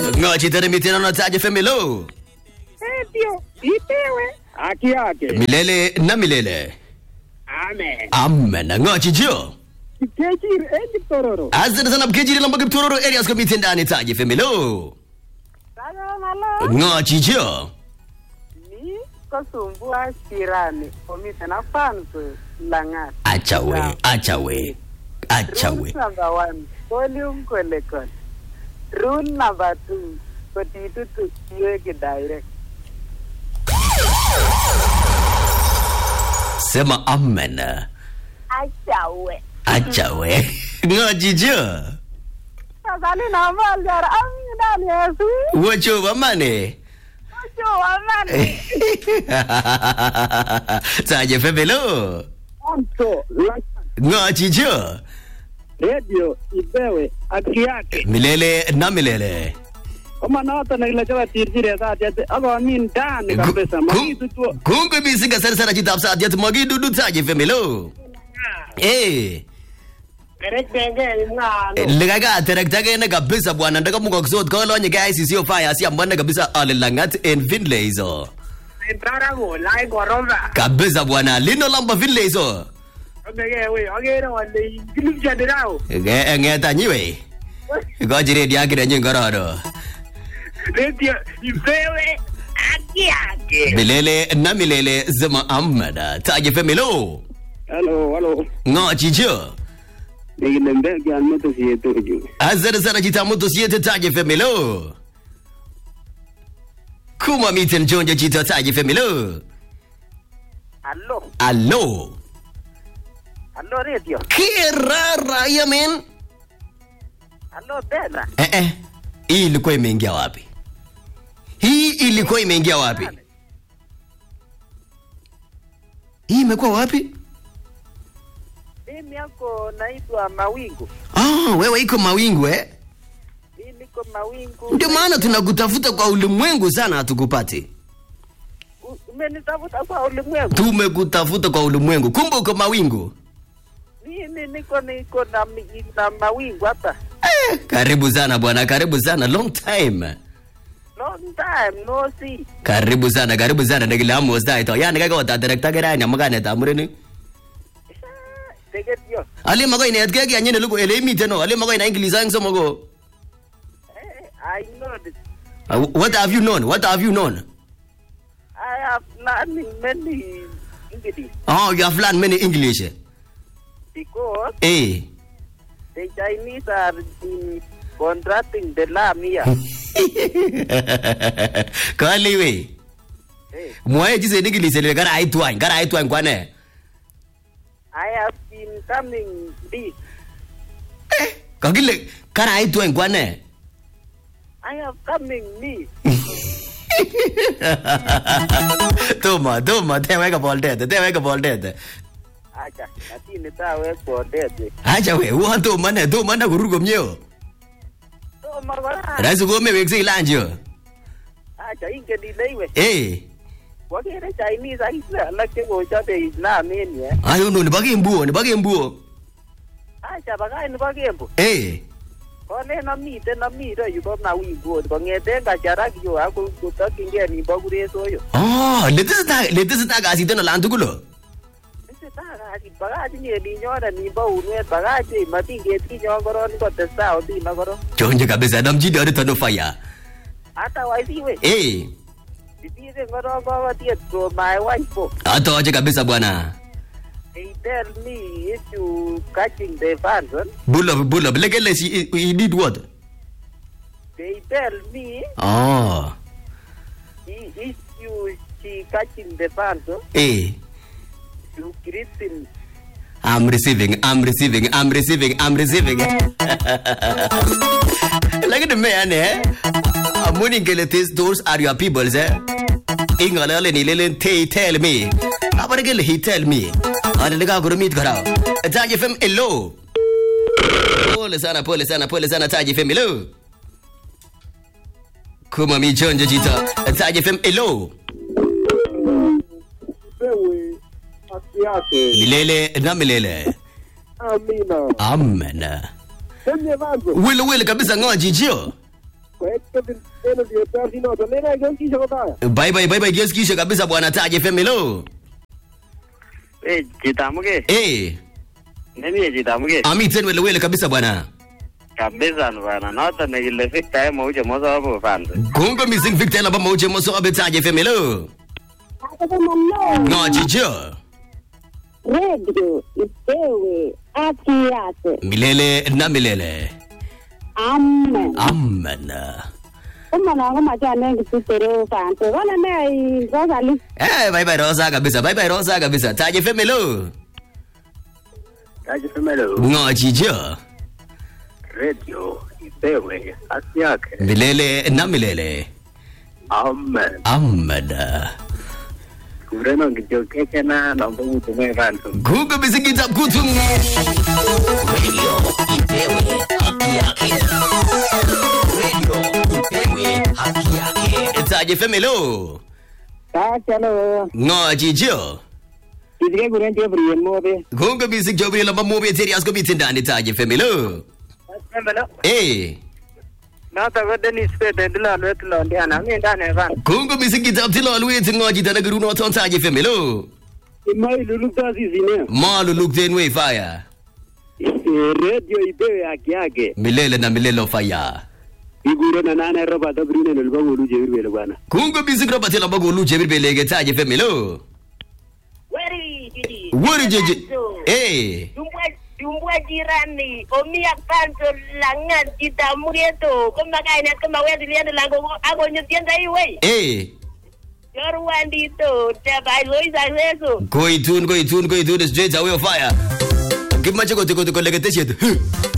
Ng'o chito nemiten ano Taji FM hello? Ndio, ipewe haki yake. Milele na milele. Amen. Amen. Ng'o chicho? Kejir endi tororo. Asante sana Mkejiri Lamba Kiptororo areas komiten ndani Taji FM hello? Salam alo. Ng'o chicho? Ni kosumbua jirani komiten ak fans langat. Acha we, acha we. Acha we. Rule number one, volume kolekol. Rule number two, kotitutu iweke direct. Sema amen. Achawe. Acha we. Ng'o chicho? Sasali na maljar amina Yesu. Wacho bamane. Ojo amani. Taji FM hello? Anto, langat. Ng'o chicho? Radio ipewe haki yake. Milele na milele. Kama noto nekile choba tirchiret atyet akomin ndani kabisa makitutuo. Kungwe mising asante sana chitab satiat magidudu Taji FM hello? Eh. Kerekenge ngano. likakaterektagene kabisa bwana ndakamukoksot kolonye KICC ofaya asiambwane kabisa ale langat en Finlay hizo Brara ko lai koroba. kabisa bwana lino lamba Finlay hizo Omege we agere wale kilip jadirao. ng'etanyiwe ikochi redio akirenyi ngororo Radio ipewe haki yake. milele na milele zema amada Taji FM hello Hello, hello. ng'o chicho Nekile mbeki an meto siyeto ju. asante sana chita moto siete Taji FM hello kuma miten chonjo chito Taji FM hello Hello. allo Hello radio. kirara yamen Hello tena. Eh, eh. Hii ilikuwa imeingia wapi? Hii ilikuwa imeingia wapi? Hii imekuwa wapi? Mimi yako naitwa Mawingu. Ah, wewe iko mawingu eh? Mimi niko Mawingu. Ndio maana tunakutafuta kwa ulimwengu sana hatukupati. U- Umenitafuta kwa ulimwengu. Tumekutafuta kwa ulimwengu. Kumbe uko mawingu. Mimi niko niko na mi- na Mawingu hapa. Eh, karibu sana bwana, karibu sana. Long time. Long time no see. Karibu sana, karibu sana. Nikilamu ustai to. Yani kaka wata director gerani amagane ta mureni. Teget yo. Ali mago inet ke kya nyene lugo ele imiten no. Ali mago ina English ang somogo. Eh, I know this. Uh, what have you known? What have you known? I have learning many English Oh, you have learned many English. because Eh. the Chinese are in contracting the lamb here. Kali we. Eh, Mwae jise English le gara aitwan, gara aitwan kwane. I have been coming big. Kagile gara aitwan kwane. I have coming me. Toma, toma, tewe ka boldete, tewe ka boldete. Acha, lakini tawe kondete. Acha we, uwa toma ne, toma na kurur komnyeo. So magora. Raisi kome wekse ilanjo. Acha ingen ile iwe. Eh. Wakere Chinese akisle alak chekochobe Islam en yu. eh. Ayo no, nipa kembuo, nipa kembuo. Acha bakany nebo Kembo. Eh. Kolen amiten ami ireyu bo Mawingu kong'eten Kacharak yu ako kotokyingei nimbo Kuresoyo. Oh, letesita, letesita kasit en olan tugul. oh. Tesetai kasit bakach inye ninyonet nimbo unwet bakach ei matingetinyon koron kotestai odino koron. Chonje kabisa, namjini orito no fire. Hata waisiwe Eh. sisisen koron kokotiet from my wife oh. Atoche kabisa bwana. They tell me if you catching the fans oh, Bull up, bull up. Lekele she, he did what? they tell me Oh. i- if you she catching the fans oh, Eh. you greet him I'm receiving, I'm receiving, I'm receiving, I'm receiving. Lakini man eh. Amuni ngele this those are your peoples eh. Ingolele ni lele they tell me. Abare gele he tell me. Ana nika kurumit karao. Taji FM hello. Pole sana, pole sana, pole sana Taji FM hello. Kuma michonjo jita. Taji FM hello. pewe haki yake Milele na milele. amina Amen. Semye vanzo Wile wile kabisa ngoa jijio. kwek Kevin Kennedy Percy noto. Nena kionkiisha kotaya. Bye bye bye bye kiesikishe kabisa bwana Taji FM hello. Eh, chitamuke. Eh, Nemi chitamuke. amiten wele wele kabisa bwana. Kabisa bana. Noto nekile Victor Mauche Mosobo fans. Kongo missing Victor laba mauche moso abe Taji FM hello. Ngo chicho. redio ipewe haki yake. Milele na milele. Amen. Amen. Umana kama jana ngisitere fante. Wala ne Rosalie. Eh, bye bye Rosa kabisa. Bye bye Rosa kabisa. Taji FM hello. Kaji femelo. Ngo chicho. Radio ipewe haki yake. Milele na milele. Amen. Amen. Kureno ngijokeke na nombo mutume fans. Kongo missing kitab kutu. Radio ipewe haki yake. Radio ipewe haki yake. Taji FM hello. Kachalo. Ngo chicho. Kizike kuren Gabriel Mobe. Kongo missing Jobi laba mobi teri asko biti ndani Taji FM hello. Femelo. Eh. Noto ko Dennis Pete ndilolwet londiana. Mi ndane fan. Kongo missing kitab tilolwet ngo chito nekiruno ton Taji FM hello. Imai lulukta sisine. Malu lukten way fire. Radio ipewe haki yake. Milele na milele of fire. Igure na nane roba ta brune nilba wolu jebirwele bwana. Kongo missing roba tila bago lu jebir belege Taji FM hello. Weri, Didi. Wori jeje. Panto. Eh. Jumbwa jumbwa jirani. Omia panto langan kita murieto. Kama kaina kama wedi lienda lango ago nyutienda iwe. Eh. Yoru wandito. Teba iloisa ileso. Koitun koitun koitun straight away of fire. Kimache kote kote koleketeshet.